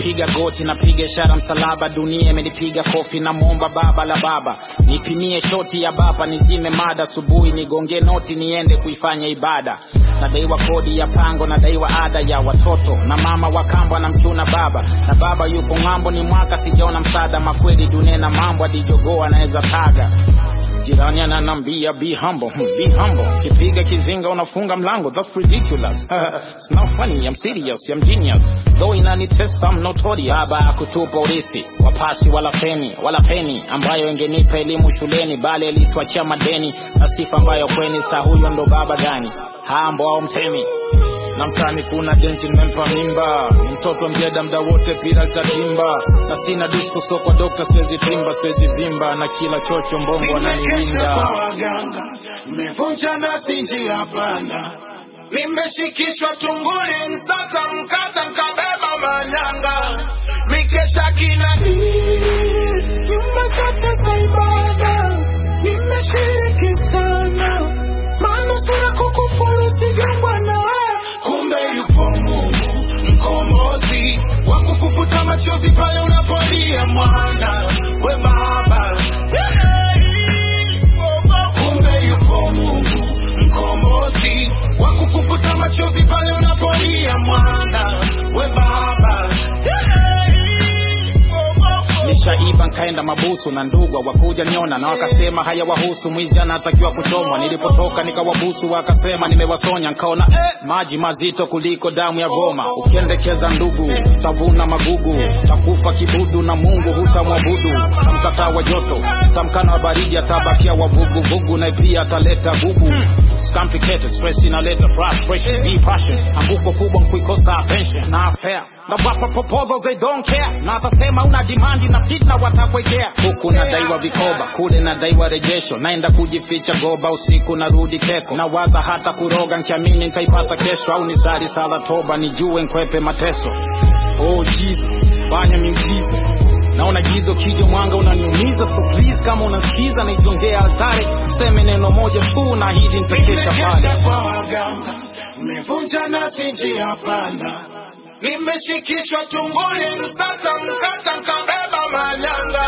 napiga goti napiga ishara msalaba dunia imenipiga kofi namwomba baba la baba nipimie shoti ya baba nizime mada asubuhi nigonge noti niende kuifanya ibada nadaiwa kodi ya pango nadaiwa ada ya watoto na mama wakambwa na mchuna baba na baba yuko ng'ambo ni mwaka sijaona msaada makweli dunia na mambo adijogoo anaweza taga jirani ananambia be humble hmm, be humble kipiga kizinga unafunga mlango that's ridiculous it's not funny i'm serious i'm genius though inanitesa i'm notorious baba akutupa urithi wapasi wala feni wala peni ambayo ingenipa elimu shuleni bali alituachia madeni na sifa ambayo kweni saa huyo ndo baba gani hambo au mtemi na mtani kuna denti nimempa mimba ni mtoto mjeda mda wote pira litatimba na sina disco so kwa dokta siwezi timba siwezi vimba na kila chocho mbongo Nimekesha ananiwinda kwa waganga, nimevunja nasi njia panda, nimeshikishwa tunguli, msata mkata, nkabeba manyanga, mikesha kila nyumba zote za ibada, nimeshiriki sana, manusura kukufuru sijambwa na wewe, kumbe yupo Mungu mkombozi wa kukufuta machozi pale unapolia mwana we baba kumbe yupo Mungu mkombozi wa kukufuta machozi pale unapolia mwana we baba nishaiba nkaenda mabusu na ndugwa wakuja niona na wakasema haya wahusu mwizi anatakiwa kuchomwa nilipotoka nikawabusu wakasema nimewasonya nkaona eh, maji mazito kuliko damu ya goma ukiendekeza ndugu tavuna magugu takufa kibudu na mungu hutamwabudu tamkataa wa joto tamkana wa baridi atabakia wavuguvugu na pia ataleta gugu It's complicated, stress inaleta frustration, be passion. Anguko kubwa nkuikosa attention na fair. Na wapa proposals they don't care. Na atasema una demand na fitna watakwekea. Huku nadaiwa vikoba, kule nadaiwa rejesho. Naenda kujificha goba usiku narudi keko. Nawaza hata kuroga nkiamini nitaipata kesho au nisali sala toba nijue nkwepe mateso. Oh Jesus, fanya miujiza naona gizo kijo mwanga unaniumiza so please kama unasikiza naijongea altare seme neno moja tu na hili nitakesha pale nimekesha kwa waganga nimevunja nasi njia panda nimeshikishwa tunguli msata mkata nkabeba manyanga